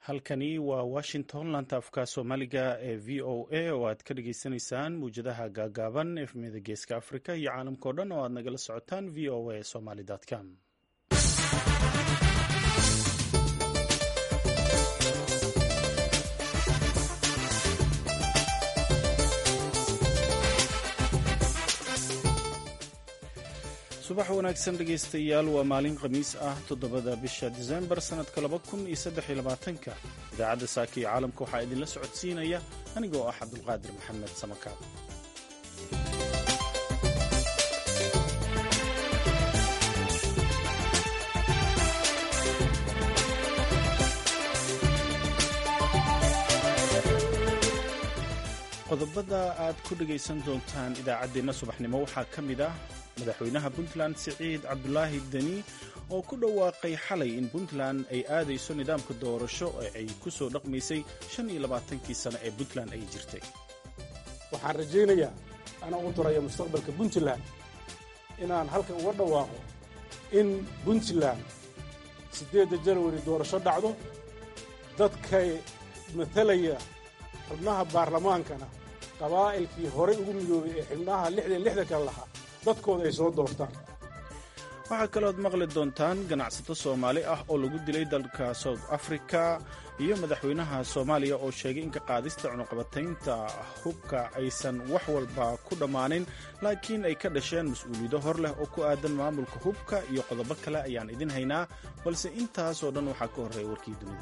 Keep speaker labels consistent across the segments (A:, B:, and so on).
A: halkani waa washington lanta afka soomaaliga ee v o a oo aad ka dhageysaneysaan mawjadaha gaagaaban efmiyada geeska africa iyo caalamkao dhan oo aad nagala socotaan v o a somaly com subax wanaagsan dhegaystayaal waa maalin khamiis ah toddobada bisha disembar sannadka laba kun iyo saddex iyo labaatanka idaacadda saaka iyo caalamka waxaa idinla socodsiinaya anigoo ah cabdulqaadir maxamed samakaab qodobada aad ku dhegaysan doontaan idaacaddeenna subaxnimo waxaa ka mid ah madaxweynaha puntland siciid cabdulaahi deni oo ku dhawaaqay xalay in puntland ay aadayso nidaamka doorasho ee ay ku soo dhaqmaysay shan iyo labaatankii sano ee puntland ay jirtay
B: waxaan rajaynayaa anaa u daraya mustaqbalka puntland inaan halkan uga dhawaaqo in puntland siddeedda janwari doorasho dhacdo dadkay matalaya xubnaha baarlamaankana qabaa'ilkii horey ugu midoobay ee xubnaha lixdan lixda kale lahaa dadkooda ay soo doortaan
A: waxaa kalooad maqli doontaan ganacsato soomaali ah oo lagu dilay dalka south africa iyo madaxweynaha soomaaliya oo sheegay in ka qaadista cunuqabataynta hubka aysan wax walba ku dhammaanin laakiin ay ka dhasheen mas-uuliyado hor leh oo ku aadan maamulka hubka iyo qodobo kale ayaan idin haynaa balse intaasoo dhan waxaa ka horreeya warkii dunida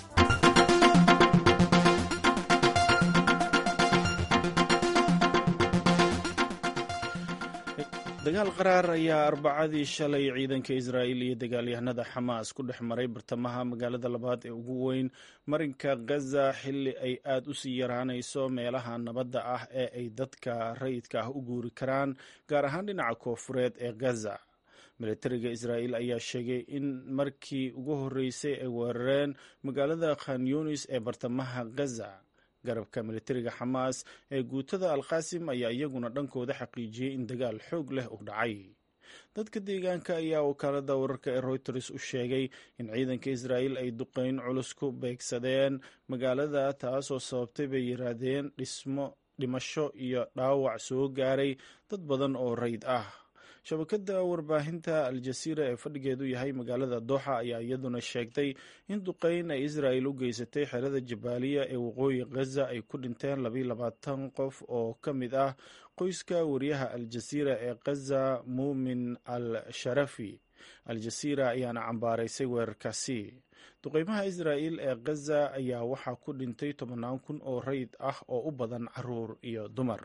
A: dagaal qaraar ayaa arbacadii shalay ciidanka israa'iil iyo dagaalyahanada xamaas ku dhex maray bartamaha magaalada labaad ee ugu weyn marinka gaza xilli ay aad u sii yaraanayso meelaha nabadda ah ee ay dadka rayidka ah u guuri karaan gaar ahaan dhinaca koofureed ee gaza militariga israa'iil ayaa sheegay in markii ugu horreysay ay weerareen magaalada khan yunis ee bartamaha gaza garabka militariga xamaas ee guutada alqaasim ayaa iyaguna dhankooda xaqiijiyey in dagaal xoog leh uu dhacay dadka deegaanka ayaa wakaalada wararka ee reuters u sheegay in ciidanka israa'iil ay duqeyn culus ku beegsadeen magaalada taasoo sababtay bay yiraahdeen dhismo dhimasho iyo dhaawac soo gaaray dad badan oo rayd ah shabakada warbaahinta al-jasiira ee fadhigeedu yahay magaalada dooxa ayaa iyaduna sheegtay in duqeyn ay israa'il u geysatay xerada jabaaliya ee waqooyi ghaza ay ku dhinteen labayo labaatan qof oo ka mid ah qoyska wariyaha al-jasiira ee ghaza muumin al sharafi al-jasiira ayaana cambaaraysay weerarkaasi duqeymaha israa'il ee ghaza ayaa waxaa ku dhintay tobannaan kun oo rayd ah oo u badan caruur iyo dumar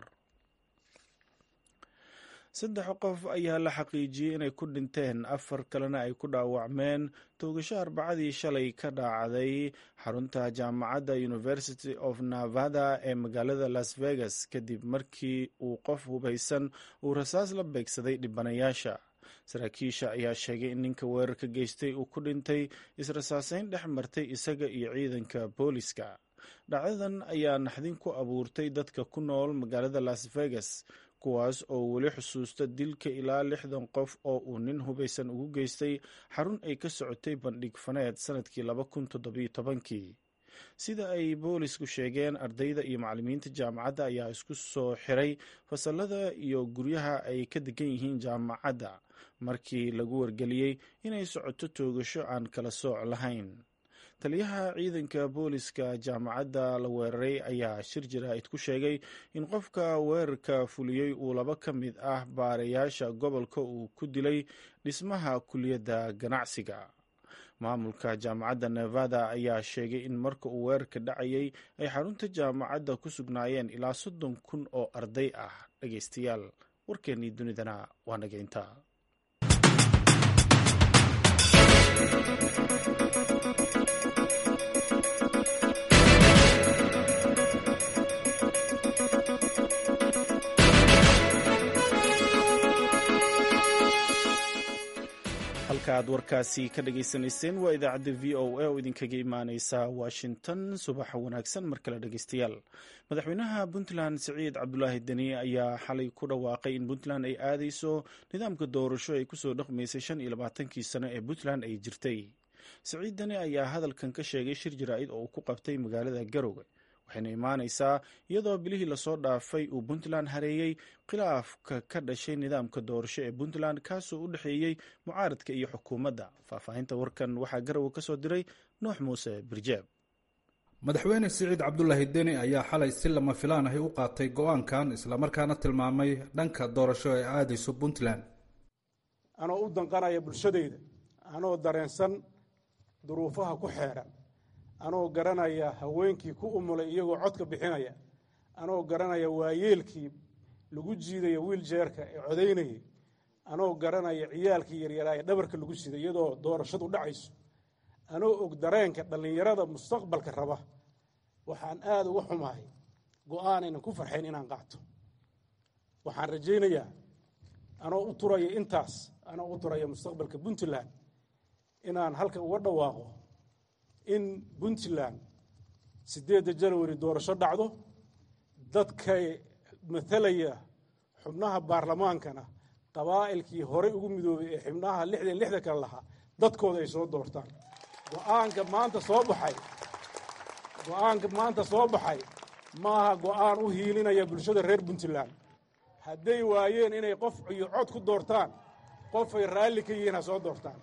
A: saddex qof ayaa la xaqiijiyey inay ku dhinteen afar kalena ay ku dhaawacmeen toogasho arbacadii shalay ka dhaacday xarunta jaamacadda university of nevada ee magaalada las vegas kadib markii uu qof hubaysan uu rasaas la beegsaday dhibanayaasha saraakiisha ayaa sheegay in ninka weerarka geystay uu ku dhintay israsaaseyn dhex martay isaga iyo ciidanka booliska dhacdadan ayaa naxdin ku abuurtay dadka ku nool magaalada las vegas kuwaas oo weli xusuusta dilka ilaa lixdan qof oo uu nin hubaysan ugu geystay xarun ay ka socotay bandhig faneed sannadkii laba kun toddobiyo tobankii sida ay boolisku sheegeen ardayda iyo macallimiinta jaamacadda ayaa isku soo xiray fasalada iyo guryaha ay ka degan yihiin jaamacadda markii lagu wargeliyey inay socoto toogasho aan kala sooc lahayn taliyaha ciidanka booliska jaamacadda la weeraray ayaa shir jaraa'id ku sheegay in qofka weerarka fuliyey uu laba ka mid ah baarayaasha gobolka uu ku dilay dhismaha kuliyadda ganacsiga maamulka jaamacadda nevada ayaa sheegay in marka uu weerarka dhacayay ay xarunta jaamacadda ku sugnaayeen ilaa soddon kun oo arday ah dhegaystayaal warkeennii dunidana waa nageynta halka aad warkaasi ka dhagaysanayseen waa idaacadda v o a oo idinkaga imaaneysa washington subaxa wanaagsan mar kale dhegeystayaal madaxweynaha puntland siciid cabdulaahi deni ayaa xalay ku dhawaaqay in puntland ay aadeyso nidaamka doorasho ay kusoo dhaqmaysay shan iyo labaatankii sano ee puntland ay jirtay siciid dani ayaa hadalkan ka sheegay shir jaraa'id oo uu ku qabtay magaalada garowe waxayna imaanaysaa iyadoo bilihii lasoo dhaafay uu puntland hareeyey khilaafka ka dhashay nidaamka doorasho ee puntland kaasoo u dhexeeyey mucaaradka iyo xukuumadda faahfaahinta warkan waxaa garowe ka soo diray nuux muuse birjeeb
C: madaxweyne siciid cabdulaahi deni ayaa xalay si lama filaan ahi u qaatay go-aankan islamarkaana tilmaamay dhanka doorasho ee aadayso puntland
B: anoo u danqanaya bulshadayda anoo dareensan duruufaha ku xeedhan anoo garanaya haweenkii ku umulay iyagoo codka bixinaya anoo garanaya waayeelkii lagu jiidaya wiiljeerka ee codaynayay anoo garanaya ciyaalkii yaryaraa ee dhabarka lagu siday iyadoo doorashadu dhacayso anoo og dareenka dhallinyarada mustaqbalka raba waxaan aada uga xumahay go-aanaynan ku farxayn inaan qaato waxaan rajaynayaa anoo u turaya intaas anoo u turaya mustaqbalka puntland inaan halkan uga dhawaaqo in puntland siddeedda janawari doorasho dhacdo dadkay matalaya xubnaha baarlamaankana qabaa'ilkii horey ugu midoobay ee xubnaha lixdan lixda kale lahaa dadkooda ay soo doortaan go-aanka maanta soo baxay go-aanka maanta soo baxay maaha go-aan u hiilinaya bulshada reer puntland hadday waayeen inay qof iyo cod ku doortaan qofay raalli ka yihiin ha soo doortaan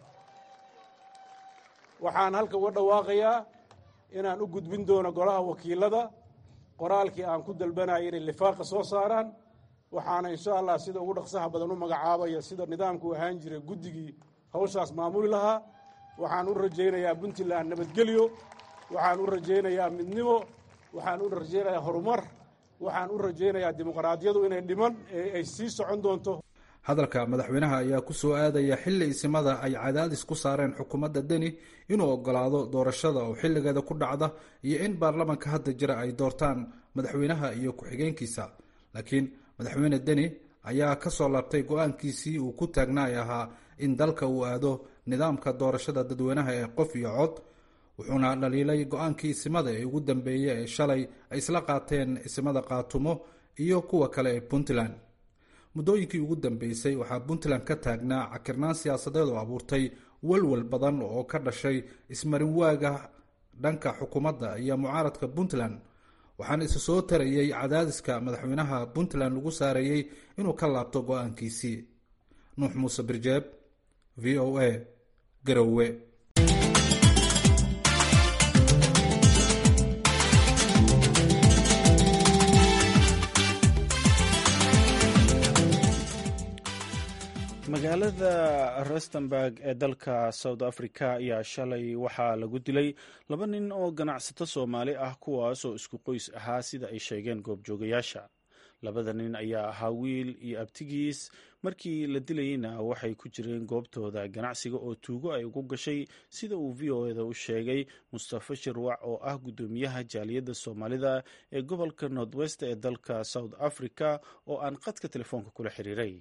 B: waxaan halka uga dhawaaqayaa inaan u gudbin doono golaha wakiilada qoraalkii aan ku dalbanaya inay lifaaqa soo saaraan waxaana insha allah sida ugu dhaqsaha badan u magacaabaya sida nidaamku ahaan jiray guddigii hawshaas maamuli lahaa waxaan u rajaynayaa puntland nabadgelyo waxaan u rajaynayaa midnimo waxaan u rajaynayaa horumar waxaan u rajaynayaa dimuqraadiyadu inay dhiman ee ay sii socon doonto
C: hadalka madaxweynaha ayaa ku soo aadaya xilli isimada ay cadaadis ku saareen xukuumadda deni inuu ogolaado doorashada oo xilligeeda ku dhacda iyo in baarlamanka hadda jira ay doortaan madaxweynaha iyo ku-xigeenkiisa laakiin madaxweyne deni ayaa ka soo laabtay go-aankiisii uu ku taagnaay ahaa in dalka uu aado nidaamka doorashada dadweynaha ee qof iyo cod wuxuuna dhaliilay go-aankii isimada ee ugu dambeeyey ee shalay ay isla qaateen isimada qaatumo iyo kuwa kale ee puntland muddooyinkii ugu dambeysay waxaa puntland ka taagnaa cakirnaan siyaasadeed oo abuurtay walwal badan oo ka dhashay ismarinwaaga dhanka xukuumadda iyo mucaaradka puntland waxaana isa soo tarayey cadaadiska madaxweynaha puntland lagu saareeyey inuu ka laabto go-aankiisii nuux muuse birjeeb v o a garowe
A: magaalada rustenburg ee dalka south africa ayaa shalay waxaa lagu dilay laba nin oo ganacsato soomaali ah kuwaas oo isku qoys ahaa sida ay sheegeen goobjoogayaasha labada nin ayaa ahaa wiil iyo abtigiis markii la dilayeyna waxay ku jireen goobtooda ganacsiga oo tuugo ay ugu gashay sida uu v o eda u sheegay mustafa shirwac oo ah guddoomiyaha jaaliyadda soomaalida ee gobolka north west ee dalka south africa oo aan qadka telefoonka kula xiriiray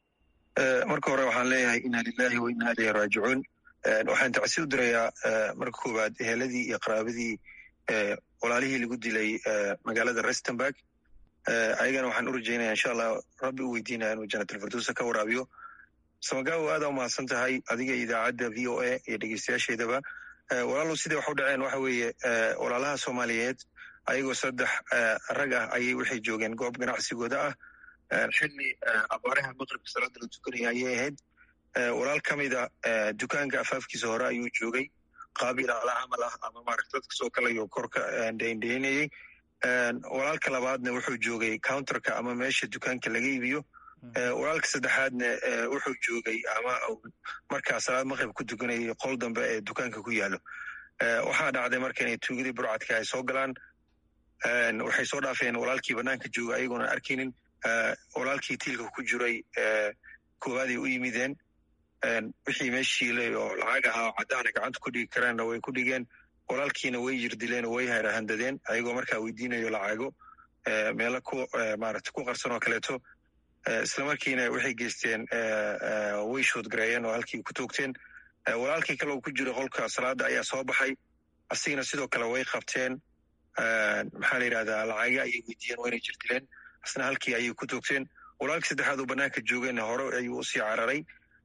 D: marka hore waxaan leeyahay inna lilahi wa inna ilayhi raajicuun waxaan tacsi u dirayaa marka koowaad eheladii iyo qaraabadii walaalihii lagu dilay magaalada rustenburg ayagana waxaan u rajaynaya insha allah rabbi u weydiinaya inuu janatulfirduusa ka waraabiyo samagaabo aada umahadsan tahay adiga idaacadda v o a iyo dhegeystayaasheedaba walaalow siday wax u dhaceen waxa weeye walaalaha soomaaliyeed ayagoo saddex rag ah ayay waxay joogeen goob ganacsigooda ah xilli abaaraha maqribka salaada la tukanaya ayay ahayd walaal ka mida dukaanka afaafkiisa hore ayuu joogay qaabil ala camal ah ama maarata dadka soo kalayo korka dheindheynayey walaalka labaadna wuxuu joogay counterka ama meesha dukaanka laga iibiyo walaalka saddexaadna wuxuu joogay ama markaa salaad maqrib ku tukanayay qol dambe ee dukaanka ku yaalo waxaa dhacday marka inay tuugadii burcadka ay soo galaan waxay soo dhaafeen walaalkii banaanka jooga ayagoona arkaynin walaalkii tiilka ku jiray koowaad ay u yimideen wixii meeshiilay oo lacag ahaa oo caddaana gacanta ku dhigi kareenna way ku dhigeen walaalkiina way jirdileen oo way harahandadeen ayagoo markaa weydiinayo lacago meelo ku maarata ku qarsan oo kaleeto islamarkiina waxay geysteen way shoodgareeyeen oo halkii ku toogteen walaalkii kale oo ku jira qolka salaada ayaa soo baxay asigana sidoo kale way qabteen maxaa la yidhahdaa lacaga ayay weydiiyeen wayna jirdileen asna halkii ayay ku toogteen walaalkii saddexaad oo banaanka joogeenna hore ayuu usii cararay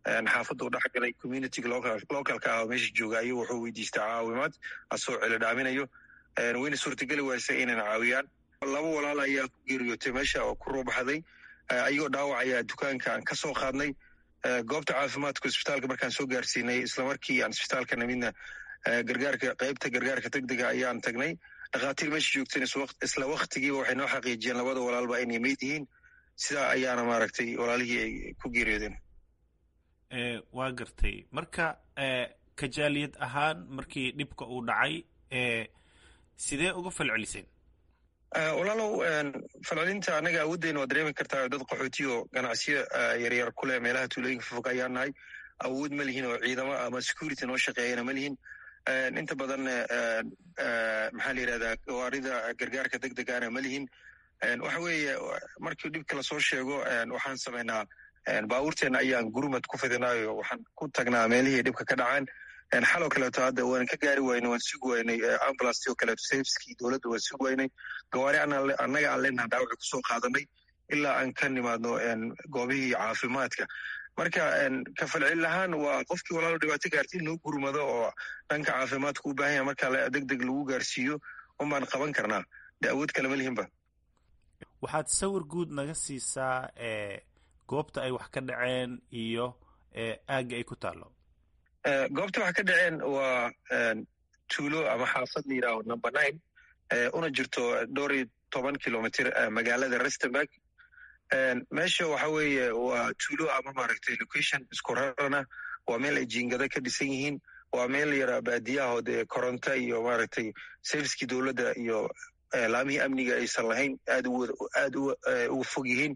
D: xaafadda u dhexgalay communitiga localka ah oo meesha jooga ayuu wuxuu weydiistay caawimaad asoo celo dhaaminayo wayna suurtageli waysay inayna caawiyaan laba walaal ayaa ku geeriyootay meesha oo ku ruubaxday ayagoo dhaawac ayaa dukaanka aan ka soo qaadnay goobta caafimaadka isbitaalka markaan soo gaarsiinay islamarkii aan isbitaalka namidna gargaarka qaybta gargaarka degdega ayaan tagnay dhakhaatiir meesha joogteen isla waktigiiba waxay noo xaqiijiyeen labada walaalba inay meyd yihiin sidaa ayaana maaragtay walaalihii ay ku geeriyoodeen
A: waa gartay marka kajaaliyad ahaan markii dhibka uu dhacay sidee uga falceliseen
D: walaalow falcelinta annaga awooddeena waa dareemi kartaa dad qaxootiyo ganacsiyo yaryar ku leh meelaha tuulooyinka fofog ayaan nahay awood ma lihin oo ciidamo ama security noo shaqeeyana ma lihin inta badan maxaa la yidhahdaa gawaarida gargaarka deg degaana ma lihin waxa weeye markii dhibka lasoo sheego waxaan samaynaa baabuurteena ayaan gurmad ku fidinaayo waxaan ku tagnaa meelihii dhibka ka dhacaan xaloo kaleeto hadda waan ka gaari waynay waan sugi waynay ambulance oo kaleeto safeskii dowladda waan sugi waynay gawaari annaga aan leenaha dhaawaci kusoo qaadanay ilaa aan ka nimaadno goobihii caafimaadka marka ka falcelin lahaan waa qofkii walaalo dhibaato gaarta in loo gurmado oo dhanka caafimaadka u baahan yaha marka deg deg lagu gaarsiiyo unbaan qaban karnaa de awood kale ma lihinba
A: waxaad sawir guud naga siisaa goobta ay wax ka dhaceen iyo aagga ay ku taallo
D: goobta wax ka dhaceen waa tuulo ama xaafad la yidhaaho number nine una jirto dhowr iyo toban kilomitr magaalada rustenburg meesha waxa weeye waa tuulo ama maaragtay location isku rarana waa meel ay jiingada ka dhisan yihiin waa meel yara baadiyaho dee koronto iyo maaragtay serviskii dowladda iyo laamihii amniga aysan lahayn aad aad uga fog yihiin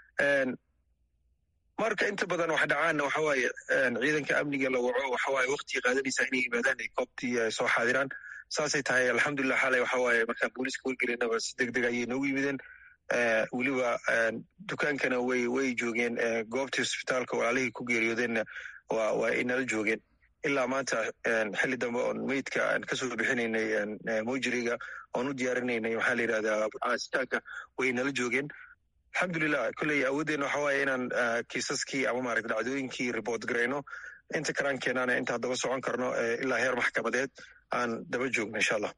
D: marka inta badan wax dhacaanna waxa waaye ciidanka amniga la waco waxa waaye waktigii qaadanaysaa inay yimaadaan ay goobtii soo xaadiraan saasay tahay alxamdulilah xalay waxa waaye markaan booliiska wargelinaba si deg deg ayay noogu yimideen weliba dukaankana way way joogeen goobtii hosbitaalka walaalihii ku geeriyoodeenna waa waa ay nala joogeen ilaa maanta xilli dambe oon meydka aan kasoo bixinaynay mojiriga oon u diyaarinaynay maxaa la yidhahdaa asitaanka way nala joogeen alxamdulilah kolley awooddeena waxa waaye inaan kiisaskii ama maaragta dhacdooyinkii report garayno inta karaan keenaana inta haddaba socon karno ilaa heer maxkamadeed aan daba joogno insha allah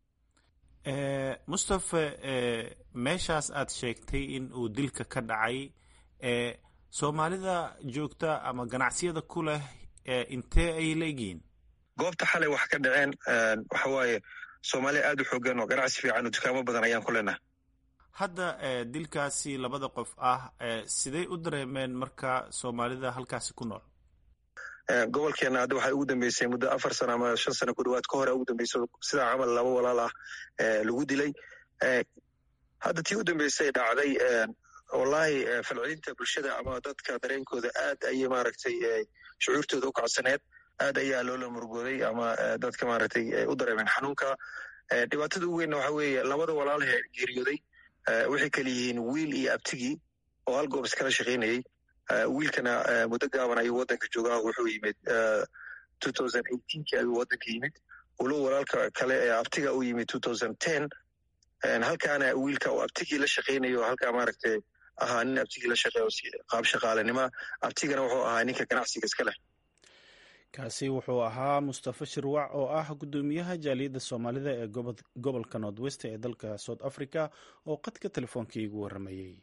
A: mustafe meeshaas aad sheegtay in uu dilka ka dhacay soomaalida joogta ama ganacsiyada ku leh intee ayay leegihiin
D: goobta xalay wax ka dhaceen waxa waaye soomaaliya aad u xoogan oo ganacsi fiican oo dukaamo badan ayaan ku leenahay
A: hadda dilkaasi labada qof ah sidey u dareemeen marka soomaalida halkaasi ku nool
D: gobolkeena hadda waxay ugu dambeysay muddo afar sano ama shan sano ku dhawaad ka hore ugu dambeyso sidaa camal laba walaal ah lagu dilay hadda tii u dambeysay dhacday wallahi falcelinta bulshada ama dadka dareenkooda aad ayay maaragtay shucuurtooda u kacsaneed aad ayaa loola murugooday ama dadka maaragtay u dareemeen xanuunka dhibaatada ugu weynna waxa weeye labada walaalhe geeriyooday waxay kala yihiin wiil iyo abtigii oo hal goob iskala shaqaynayey wiilkana muddo gaaban ayuu waddanka joogaa wuxuu yimid kii ayuu waddanka yimid walow walaalka kale ee abtiga u yimid halkaana wiilka uu abtigii la shaqaynayo halkaa maaragtay ahaa nin abtigii la shaqeeyo qaab shaqaalenima abtigana wuxuu ahaa ninka ganacsiga iska leh
A: kaasi wuxuu ahaa mustafe shirwac oo ah guddoomiyaha jaaliyadda soomaalida ee gobolka north west ee dalka south africa oo qadka telefoonka iigu waramayey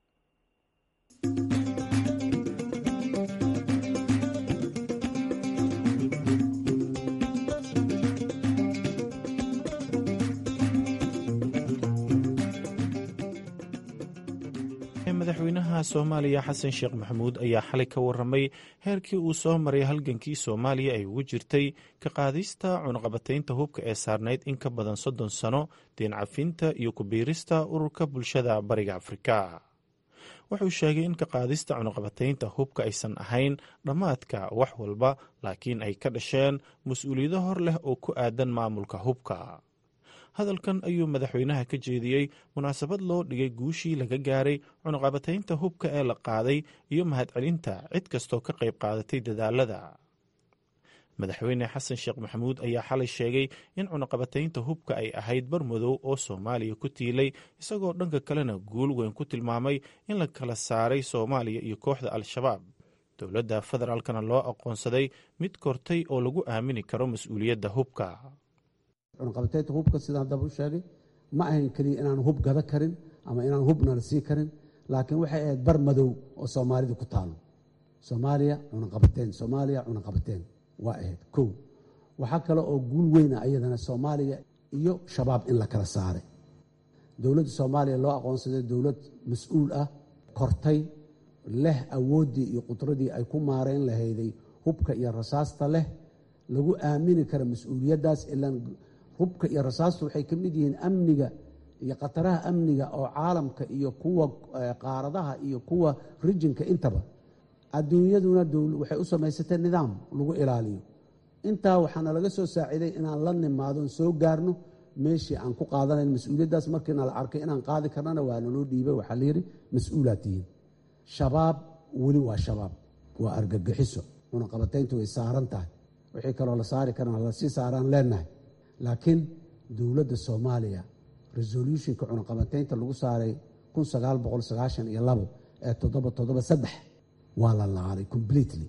A: madaxweynaha soomaaliya xasan sheekh maxamuud ayaa xalay ka waramay heerkii uu soo maray halgankii soomaaliya ay ugu jirtay ka qaadista cunaqabataynta hubka ee saarnayd in ka badan soddon sano deen cafinta iyo ku-biirista ururka bulshada bariga afrika wuxuu sheegay in ka qaadista cunaqabataynta hubka aysan ahayn dhammaadka wax walba laakiin ay ka dhasheen mas-uuliyado hor leh oo ku aadan maamulka hubka hadalkan ayuu madaxweynaha ka jeediyey munaasabad loo dhigay guushii laga gaaray cunaqabataynta hubka ee la qaaday iyo mahadcelinta cid kastoo ka qayb qaadatay dadaalada madaxweyne xasan sheekh maxamuud ayaa xalay sheegay in cunaqabataynta hubka ay ahayd barmadow oo soomaaliya ku tiilay isagoo dhanka kalena guul weyn ku tilmaamay in la kala saaray soomaaliya iyo kooxda al-shabaab dowladda federaalkana loo aqoonsaday mid kortay oo lagu aamini karo mas-uuliyadda hubka
E: cunaqabateynta hubka sidaan daba u sheegay ma ahayn keliya inaan hub gada karin ama inaan hubna la sii karin laakiin waxay ahayd bar madow oo soomaalida ku taalo soomaaliya cunaqabateen soomaaliya cunaqabateen waa ahayd kow waxaa kale oo guul weyna ayadana soomaaliya iyo shabaab in la kala saaray dowladda soomaaliya loo aqoonsaday dowlad mas-uul ah kortay leh awooddii iyo qudradii ay ku maareyn lahayday hubka iyo rasaasta leh lagu aamini kara mas-uuliyaddaas ilaan hubka iyo rasaastu waxay ka mid yihiin amniga iyo khataraha amniga oo caalamka iyo kuwa qaaradaha iyo kuwa rijinka intaba adduunyaduna waxay u samaysatay nidaam lagu ilaaliyo intaa waxaana laga soo saaciiday inaan la nimaadon soo gaarno meeshii aan ku qaadanayn mas-uuliyaddaas markiina la arkay inaan qaadi karnana waa naloo dhiibay waxaa layidhi mas-uulaad tihiin shabaab weli waa shabaab waa argagixiso cunaqabatayntu way saaran tahay wixii kaloo la saari karana lasii saaraan leenahay laakiin dowladda soomaaliya resolutionka cunaqabataynta lagu saaray kun sagaal boqol sagaashan iyo labo ee toddoba toddoba saddex waa la laalay completely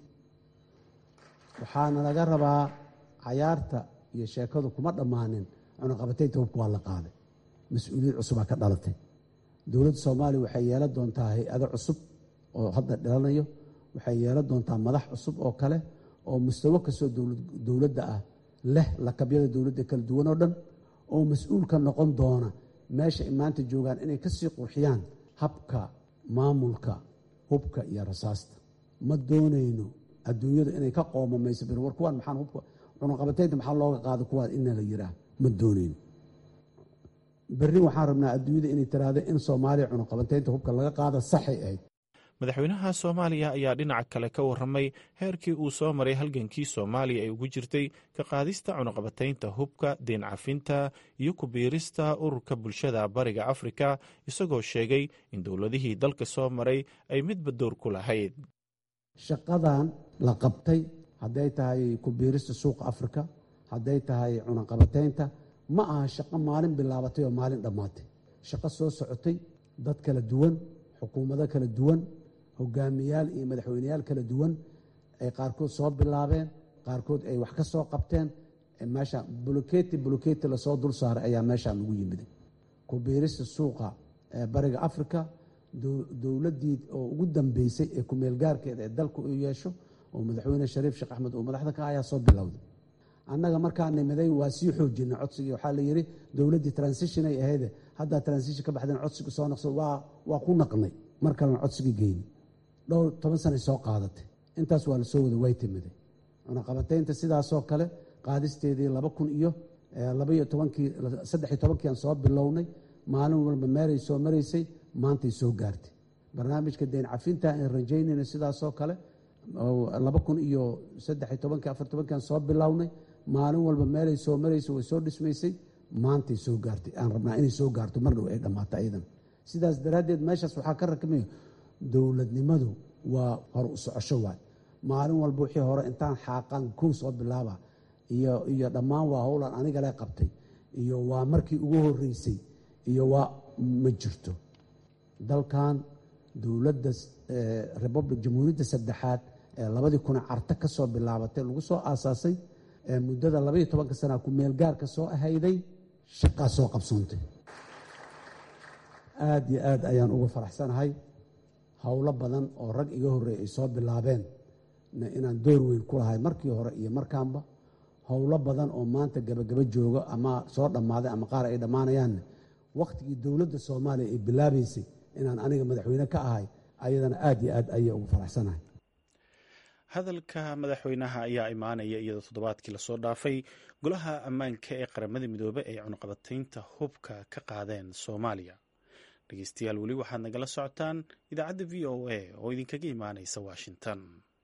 E: waxaana laga rabaa cayaarta iyo sheekadu kuma dhammaanin cunaqabataynta hubka waa la qaaday mas-uuliyad cusubaa ka dhalatay dowladda soomaaliya waxay yeelan doontaa hay-ado cusub oo hadda dhalanayo waxay yeelan doontaa madax cusub oo kale oo mustawo kastoo dowladda ah leh lakabyada dowladda kala duwan oo dhan oo mas-uulka noqon doona meesha ay maanta joogaan inay kasii qurxiyaan habka maamulka hubka iyo rasaasta ma doonayno adduunyadu inay ka qoomamayso bir war kuwaan maxaan hubka cunaqabataynta maxaa looga qaada kuwaan ina la yihaah ma doonayno berri waxaan rabnaa adduunyada inay tiraahdo in soomaaliya cunaqabataynta hubka laga qaada saxay ahayd
A: madaxweynaha soomaaliya ayaa dhinaca kale ka warramay heerkii uu soo maray halgankii soomaaliya ay ugu jirtay ka qaadista cunaqabataynta hubka deen cafinta iyo ku biirista ururka bulshada bariga afrika isagoo sheegay in dowladihii dalka soo maray ay midba door ku lahayd
E: shaqadan la qabtay hadday tahay ku biirista suuqa afrika hadday tahay cunaqabataynta ma aha shaqo maalin bilaabatay oo maalin dhammaatay shaqo soo socotay dad kala duwan xukuumado kala duwan hogaamiyaal iyo madaxweyneyaal kala duwan ay qaarkood soo bilaabeen qaarkood ay wax ka soo qabteen meesha buloketi buloketi lasoo dul saaray ayaa meeshaan lagu yimiday ku biirista suuqa bariga africa dowladdii oo ugu dambeysay ee kumeelgaarkeeda ee dalka uu yeesho oo madaxweyne shariif sheekh axmed uu madaxda ka ayaa soo bilowday annaga markaa nimiday waa sii xoojinay codsigii waxaa la yidhi dowladdii transition ay ahayde haddaa transition ka baxdeen codsiga soo naqso waa ku naqnay mar kalena codsigii geyni dhowr toban sanay soo qaadatay intaas waa la soo wada way timiday cunaqabataynta sidaasoo kale qaadisteedii laba kun iyo labaiyo tobankii saddex iyo tobankiiaan soo bilownay maalin walba meelay soo maraysay maantay soo gaartay barnaamijka deen cafinta aan rajaynayna sidaasoo kale laba kun iyo saddex iyo tobankii afar tobankiiaan soo bilownay maalin walba meelay soo maraysay way soo dhismaysay maantay soo gaartay aan rabnaa inay soo gaarto mar dhow ay dhammaato ayadan sidaas daraaddeed meeshaas waxaa ka rakmaya dowladnimadu waa hor u socosho waay maalin walba wixii hore intaan xaaqan kow soo bilaaba iyo iyo dhammaan waa howlan anigale qabtay iyo waa markii ugu horeysay iyo waa ma jirto dalkan dowladda republic jamhuuriyadda saddexaad ee labadii kuna carto ka soo bilaabatay lagu soo aasaasay ee muddada labaiyo tobanka sanaa ku meelgaarka soo ahayday shaqaa soo qabsoontay aada iyo aad ayaan uga faraxsanahay howlo badan oo rag iga horreey ay soo bilaabeen inaan door weyn ku lahay markii hore iyo markaanba howlo badan oo maanta gabagaba jooga ama soo dhammaaday ama qaar ay dhammaanayaanne wakhtigii dowladda soomaaliya ay bilaabaysay inaan aniga madaxweyne ka ahay ayadana aad iyo aad ayay ugu faraxsanahay
A: hadalka madaxweynaha ayaa imaanaya iyadoo toddobaadkii lasoo dhaafay golaha ammaanka ee qaramada midoobe ay cunaqabataynta hubka ka qaadeen soomaaliya dhegeystayaal weli waxaad nagala socotaan idaacadda v o a oo idinkaga imaanaysa washington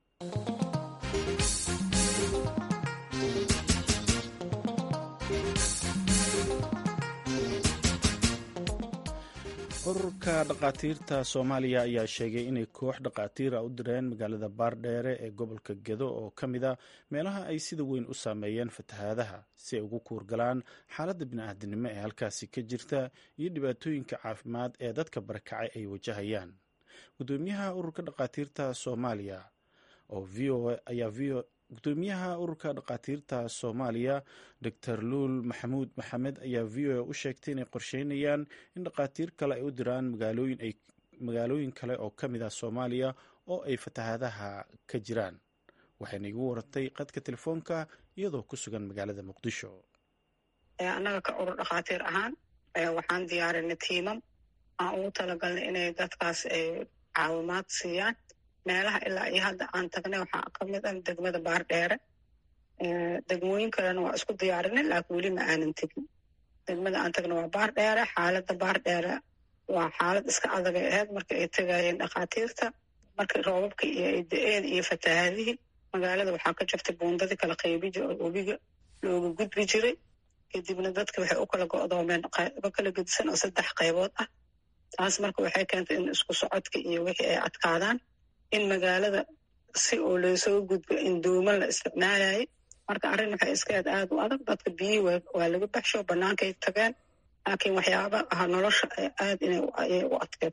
A: ururka dhakhaatiirta soomaaliya ayaa sheegay inay koox dhakhaatiira u direen magaalada baardheere ee gobolka gedo oo ka mid a meelaha ay sida weyn u saameeyeen fatahaadaha si ay ugu kuurgalaan xaaladda bini-aadinimo ee halkaasi ka jirta iyo dhibaatooyinka caafimaad ee dadka barakacay ay wajahayaan gudoomiyaha ururka dhakhaatiirta soomaaliya oo v o ayaa v o gudoomiyaha ururka dhakhaatiirta soomaaliya doctor luul maxamuud maxamed ayaa v o a u sheegtay inay qorsheynayaan in dhakhaatiir kale ay u diraan magaalooyin kale oo ka mid ah soomaaliya oo ay fatahaadaha ka jiraan waxayna igu waratay qadka telefoonka iyadoo ku sugan magaalada muqdisho
F: annaga ka urur dhakhaatiir ahaan waxaan diyaarinay tiimam aan ugu talagalnay inay dadkaas caawimaad siiyaan meelaha ilaa iyo hadda aan tagnay waxaa ka mid ah degmada baardheere degmooyin kalena waa isku diyaarinay laakiin weli ma aanan tegin degmada aan tagnay waa baardheere xaaladda baardheere waa xaalad iska adagay ahayd marka ay tegayeen dhakhaatiirta markii roobabka iyo ay da-een iyo fatahaadihii magaalada waxaa ka jirtay buundadii kala qaybi jir oo webiga looga gudbi jiray kadibna dadka waxay u kala go'doomeen qaybo kala gedisan oo saddex qaybood ah taas marka waxay keentay in isku socodka iyo wixii ay adkaadaan in magaalada si oo loosoo gudbo in duuman la isticmaalayay marka arrin waxay iska aad aad u adag dadka biyihii waa laga baxsho bannaankay tageen laakiin waxyaaba aha nolosha aad inay u adkeed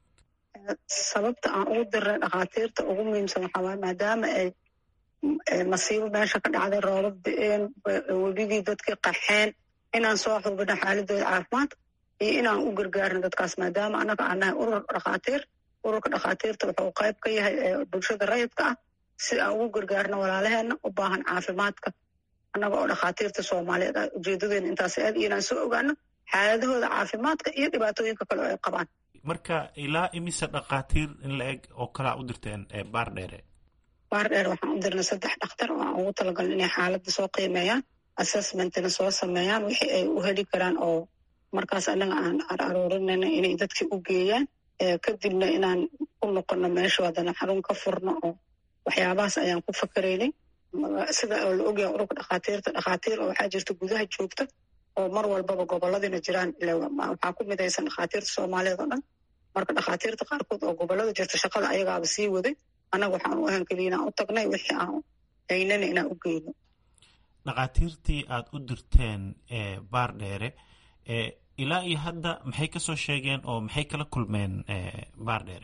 F: sababta aan ugu dirnay dhakhaatiirta ugu muhiimsan waxaa waay maadaama ay masiibo meesha ka dhacday roobab da-een webigii dadkii qaxeen inaan soo xubino xaaladooda caafimaad iyo inaan u gargaarno dadkaas maadaama annaga aan nahay urur dhakhaatiir ururka dhakhaatiirta wuxuu qayb ka yahay bulshada rayidka ah si aan ugu gargaarno walaalaheena u baahan caafimaadka annaga oo dhakhaatiirta soomaaliyeed ah ujeedadeena intaas aad iyo inaan soo ogaano xaaladahooda caafimaadka iyo dhibaatooyinka kale oo ay qabaan
G: marka ilaa imise dhakhaatiir in la eg oo kalaa u dirteen baar dheere
F: baar dheere waxaan u dirnay saddex dhakhtar oo aan ugu talagalna inay xaaladda soo qiimeeyaan assessmentina soo sameeyaan wixii ay u heli karaan oo markaas annaga aan aruurinayna inay dadkii u geeyaan kadibna inaan ku noqono meesha haddana xarun ka furno oo waxyaabahaas ayaan ku fakaraynay sida oo la ogyahay ururka dhakhaatiirta dhakhaatiir oo waxaa jirta gudaha joogta oo mar walbaba gobolladina jiraan waxaa ku midaysan dhakhaatiirta soomaaliyeed oo dhan marka dhakhaatiirta qaarkood oo gobollada jirta shaqada ayagaaba sii waday annaga waxaan u ahan keliya inaan u tagnay wixii aan haynana inaan u geyno
G: dhakhaatiirtii aad u dirteen baar dheere ilaa iyo hadda maxay kasoo sheegeen oo maxay kala kulmeen baar dheere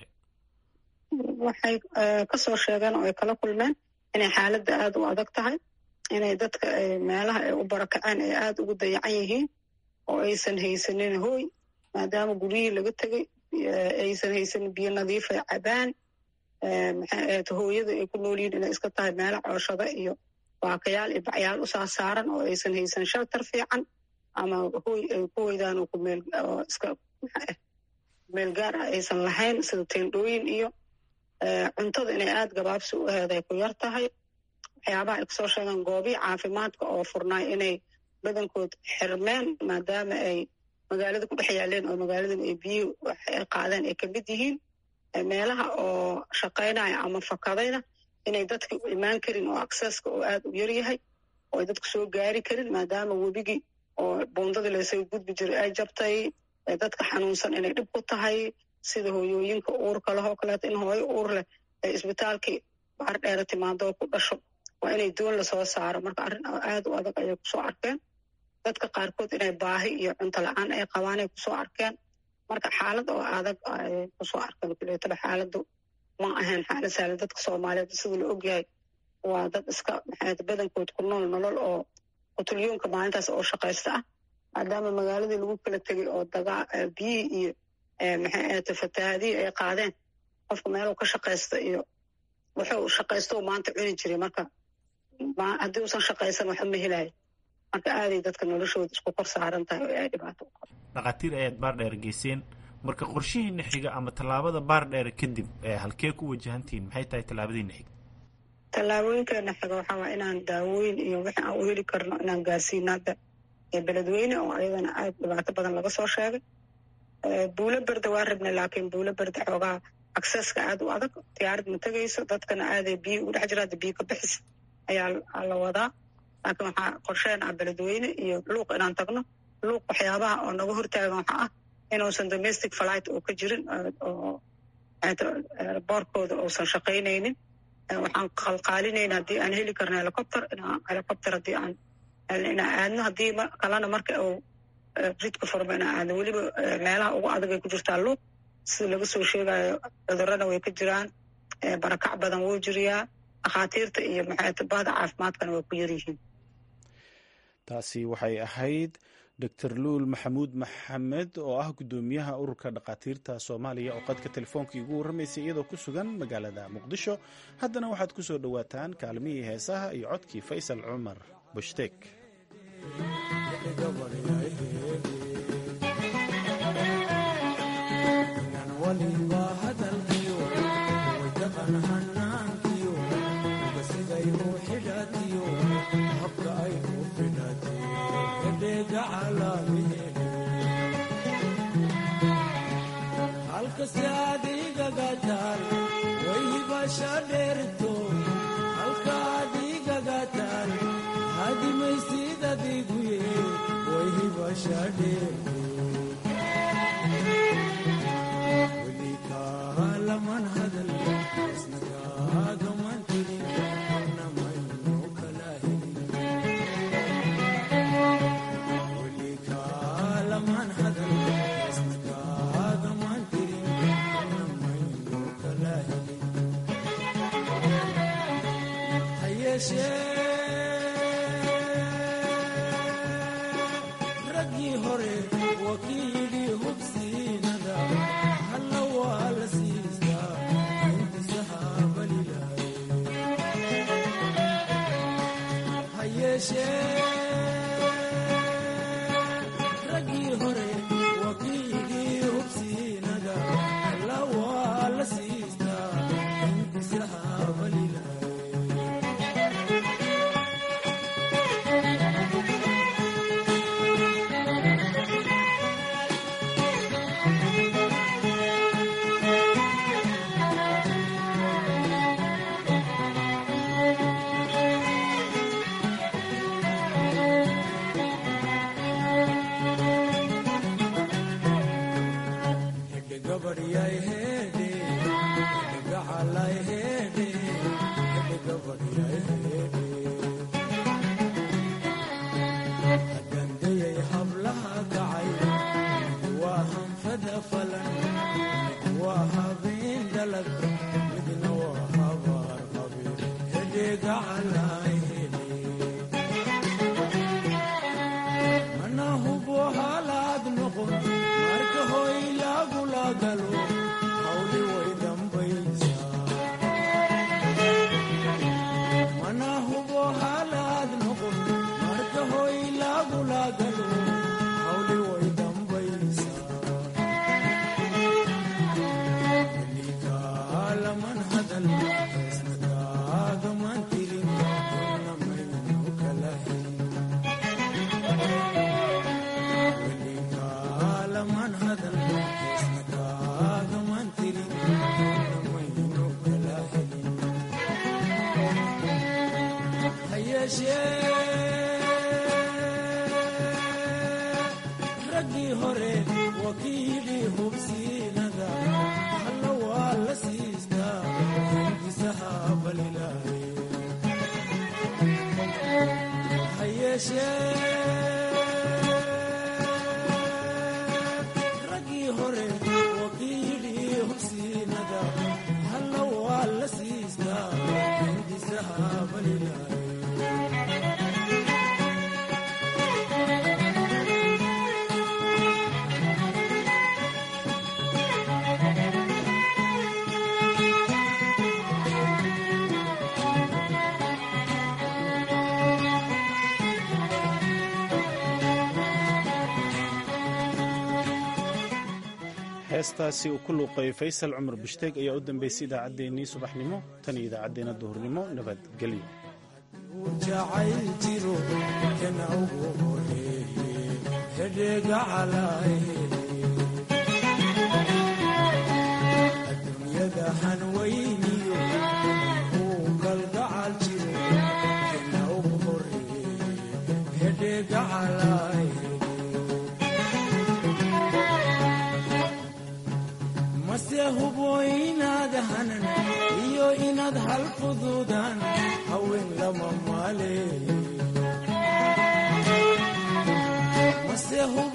F: waxay kasoo sheegeen oo ay kala kulmeen inay xaaladda aada u adag tahay inay dadka meelaha ay u barakaceen ay aada ugu dayacan yihiin oo aysan haysanin hooy maadaama guryihii laga tegay aysan haysanin biyo nadiif ay cabaan maxaahayd hooyada ay ku nool yihiin inay iska tahay meelo cooshada iyo baakayaal iyo bacyaal u saasaaran oo aysan haysan shelter fiican ama hooy ay ku hoydaan oo kumeel oo iska meel gaar ah aysan lahayn sida teendhooyin iyo cuntada inay aada gabaabsi u aheed ay ku yar tahay waxyaabaha ay kasoo sheegaan goobihii caafimaadka oo furnaay inay badankood xirmeen maadaama ay magaalada ku dhex yaaleen oo magaaladan ay biyihii waxay qaadeen ay ka mid yihiin meelaha oo shaqaynaya ama fakadayna inay dadka u imaan karin oo acceska oo aada u yaryahay oo ay dadku soo gaari karin maadaama webigii oo buundadii laysaga gudbi jiray ay jabtay dadka xanuunsan inay dhib ku tahay sida hooyooyinka uurka lehoo kaleeto in hooyo uur leh ay isbitaalkii baar dheere timaado ku dhasho waa inay doon lasoo saaro marka arrin aada u adag ayay kusoo arkeen dadka qaarkood inay baahi iyo cunto la-aan ay qabaan ay kusoo arkeen marka xaalad oo adag ayay kusoo arkeen kuleetaba xaaladdu ma ahayn xaalad sahlan dadka soomaaliyeed sida la ogyahay waa dad iska maxaad badankood ku nool nolol oo qutulyoonka maalintaas oo shaqaysta ah maadaama magaaladii lagu kala tegay oo dagaa biyihii iyo maxay ahayte fatahaadihii ay qaadeen qofka meeluu ka shaqaysta iyo wuxuu shaqaysto maanta cuni jiray marka haddii uusan shaqaysan waxba ma helayo marka aaday dadka noloshooda isku kor saaran tahay oo ay dhibaato u qabo
G: dhakhaatiir ayaad baar dheer geyseen marka qorshihiina xiga ama tallaabada baar dheer kadib halkee ku wajahantihiin maxay tahay tallaabadiina xiga
F: tallaabooyinkeena xiga waxaa waa inaan daawooyin iyo wixii aan u heli karno inaan gaarsiino hadda beledweyne oo ayadana aad dhibaato badan laga soo sheegay buulo berde waa rabnay laakiin buulo berde xoogaa acceska aada u adag diyaarad ma tegayso dadkana aaday biyo ugu dhex jira hadda biyo ka bixis ayaa la wadaa laakiin waxaa qorsheen ah beledweyne iyo luuq inaan tagno luuq waxyaabaha oo naga hortaagan waxaa ah inuusan domestic flight oo ka jirin oo boorkooda uusan shaqaynaynin waxaan qalqaalinayna haddii aan heli karno helicopter inaan helicopter haddii aan inaan aadno haddii kalena marka uu jidka furmo inaan aadno weliba meelaha ugu adag ay ku jirtaa luuq sida laga soo sheegayo cudurrana way ka jiraan barakac badan wuu jiriyaa dhakhaatiirta iyo maxaatibada caafimaadkana waa ku yaryihiin
A: taasi waxay ahayd doctor luul maxamuud maxamed oo ah guddoomiyaha ururka dhakhaatiirta soomaaliya oo qadka telefoonka igu warramaysay iyadoo ku sugan magaalada muqdisho haddana waxaad ku soo dhowaataan kaalmihii heesaha iyo codkii faysal cumar bushtek
H: halkase adigagataan wayhibasha dheerto halka adigagataan hadimaysid adiguye wayhibasha dheerto welikaalaman hadal isnagaagaman tirin namayno kala helin welikaalaman hadal isnagaagaman tirin namayno kala helin hayeeshee raggii hore wakiilii hubsiinada halla waa la siistaa intisahaabalilaay hayeeshee raggii hore wakiilii hubsiinada halla waa la siistaa intisahaabalilaay gandayay hablaha kacay waa hanfada falan waa habeen dhalag midna waa habaar qabe hedheega calay mana hubo halaad noqon marka hoy lagula galo hawli way dambaysaa mana hubo halaad noqon marka hoy lagula galo hawli way dambaysaa welikaalaman hadal isnagaagaman tirin namaynu kala helin welikaalaman hadal isnagaagaman tirin namaynu kala helin hayeeshee raggii hore wakiilii hubsiinada halla waa la siistaa intisahaabalilaay hayeeshee raggii hore wakiilii hubsiinada halla waa la siistaa intisahaabalilaay
A: heestaasi uu ku luuqeeyey faysal cumar bushtaeg ayaa u dambeysay idaacaddeenii subaxnimo tan iyo idaacaddeenna duhurnimo nabadgelyo
H: jacayl jiro kana ugu horeeye hedheega calay adduunyada hanweyniyo uu kalgacal jiro kana ugu horeeye hedheega calay mase hubo inaad hanan iyo inaad hal fuduudaan haween lama maaleeyo mase